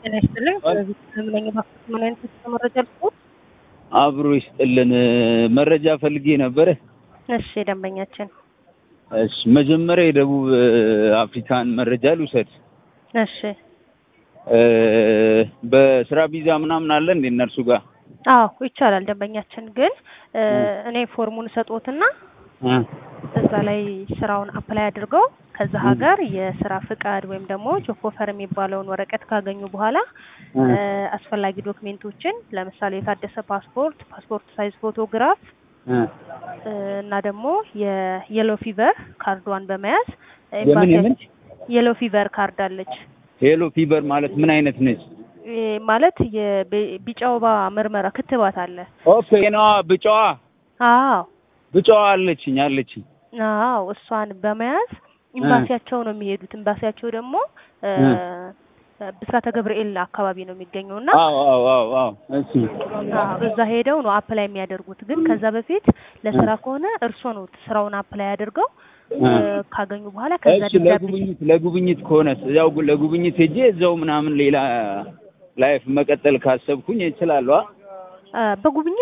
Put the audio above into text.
ጤና ይስጥልኝ። ስለዚህ ስለምነኝ ባክት ምን አይነት መረጃ ልስጥ? አብሮ ይስጥልን። መረጃ ፈልጌ ነበረ። እሺ ደንበኛችን። እሺ መጀመሪያ የደቡብ አፍሪካን መረጃ ልውሰድ። እሺ በስራ ቪዛ ምናምን አለ እንዴ እነርሱ ጋር? አዎ ይቻላል ደንበኛችን። ግን እኔ ፎርሙን ሰጦትና እዛ ላይ ስራውን አፕላይ አድርገው ከዛ ሀገር የስራ ፍቃድ ወይም ደግሞ ጆብ ኦፈር የሚባለውን ወረቀት ካገኙ በኋላ አስፈላጊ ዶክሜንቶችን ለምሳሌ የታደሰ ፓስፖርት፣ ፓስፖርት ሳይዝ ፎቶግራፍ እና ደግሞ የየሎ ፊቨር ካርዷን በመያዝ የምን የምን የሎ ፊቨር ካርድ አለች። ሄሎ ፊቨር ማለት ምን አይነት ነች? ማለት የቢጫ ወባ ምርመራ ክትባት አለ። ኦኬ ነዋ። ብጫዋ አዎ ብጫዋ አለችኝ አለችኝ። አዎ እሷን በመያዝ ኤምባሲያቸው ነው የሚሄዱት። ኤምባሲያቸው ደግሞ ብስራተ ገብርኤል አካባቢ ነው የሚገኘው እና አዎ አዎ አዎ አዎ እሺ አዎ እዛ ሄደው ነው አፕላይ የሚያደርጉት። ግን ከዛ በፊት ለስራ ከሆነ እርሶ ነው ስራውን አፕላይ አድርገው ካገኙ በኋላ ከዛ እሺ ለጉብኝት ለጉብኝት ከሆነ ያው ለጉብኝት ሄጄ እዛው ምናምን ሌላ ላይፍ መቀጠል ካሰብኩኝ እችላለሁ። በጉብኝት